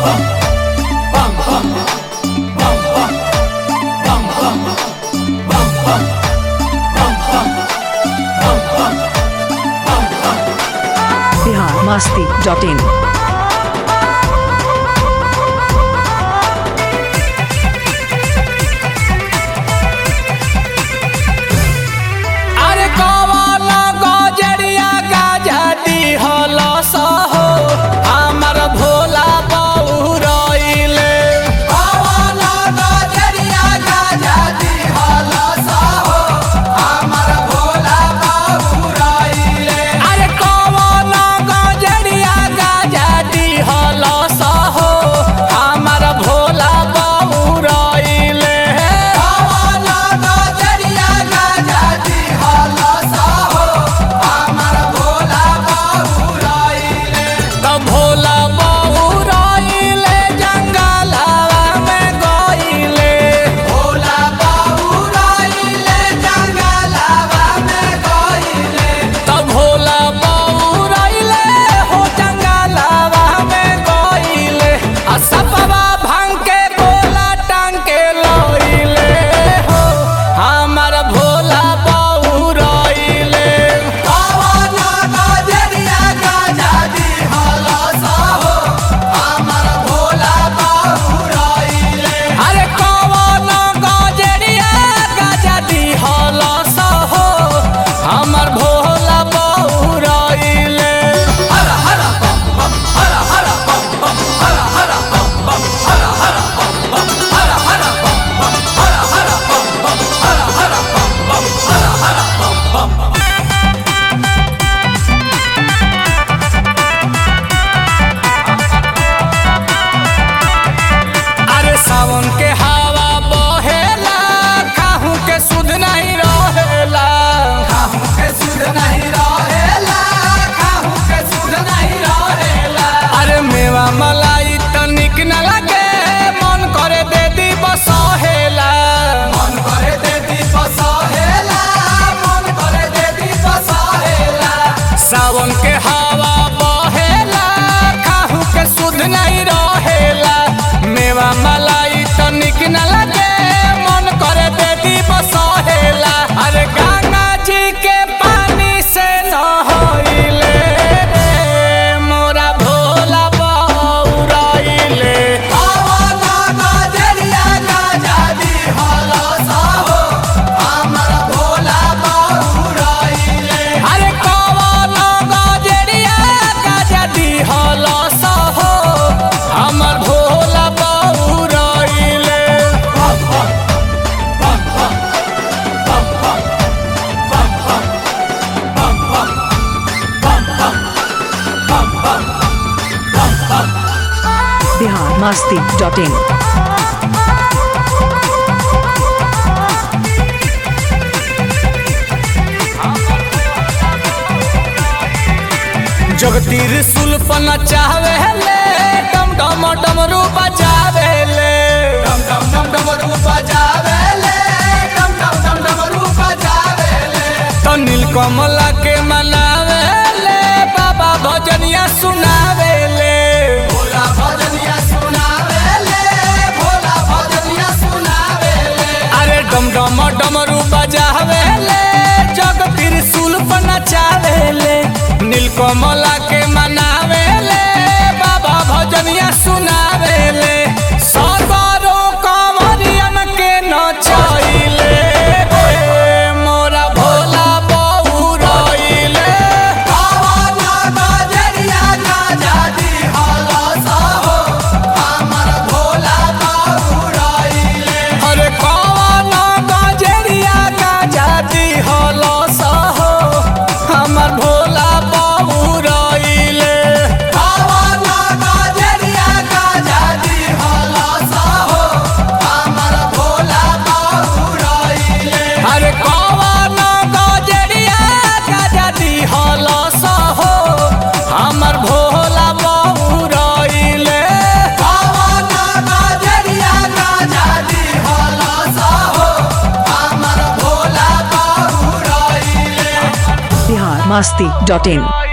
Bihar Masti dot इन अरे कवाला गजरिया गाजती हलस हो हमर भोला बउरइले कवाला गजरिया गाजती हलस हो हमर भोला बउरइले अरे कवाला गजरिया गाजती हलस हो हमर भोला बउरइले कवाला गजरिया गाजती हलस हो हमर भोला बउरइले त भोला बउरइले जंगलवा में गइले भोला बउरइले जंगलवा में गइले त भोला बउरइले हो जंगलवा में गइले आ सपवा भांग के गोला टांग के लइले हो हमर भोला बउरइले कवना गजरिया गजादी हलस हो हमर भोला बउरइले अरे कवना गजरिया गजादी हलस हो हमर भोला बउरइले हर हर बम बम हर हर बम बम हर हर बम बम हर हर बम बम हर हर बम बम हर हर बम बम हर हर बम बम हर हर बम बम अरे सावन के हवा बहेला काहू के सुध नहीं रहेला काहू के सुध नहीं रहेला काहू के सुध नहीं रहेला अरे मेवा मलाई तनिक न लगे मन करे दे दी बसहेला मन करे दे दी बसहेला मन करे दे दी बसहेला सावन के हवा बहेला काहू के सुध नहीं रहेला मेवा मलाई तनिक न लगे मन करे दे दी बसहेला अरे गंगा जी के पानी से नहइले रे मोरा भोला बउरइले कवना गजरिया गजादी हलस हो हमर भोला बउरइले अरे कवना गजरिया गजादी हलस हो हमर भोला बउरइले बिहार मस्ती डॉट इन जगतीर सुल्पन चाहवे ले डम डम डमरू बजावे ले डम डम डम डमरू बजावे ले डम डम डम डमरू बजावे ले तो नीलकमला के मनावे ले बाबा भजनिया सुनावे ले भोला भजनिया सुनावे ले भोला भजनिया सुनावे ले अरे डम डम डमरू बजावे ले जग त्रिशूल पर नचावे ले नीलकमला के मनावे ले बाबा भजनिया सुनावे ले सरदारो कंवरियन के नचाइले रे मोरा भोला बउरइले कवना गजरिया गजादी हलस हो हमर भोला बउरइले अरे कवना गजरिया गजादी हलस हो हमर भोला बउरइले कवना गजरिया गजादी हलस हो हमर भोला बउरइले अरे कवना गजरिया गजादी हलस हो हमर भोला बउरइले कवना गजरिया गजादी हलस हो हमर भोला बउरइले बिहार मस्ती डॉट इन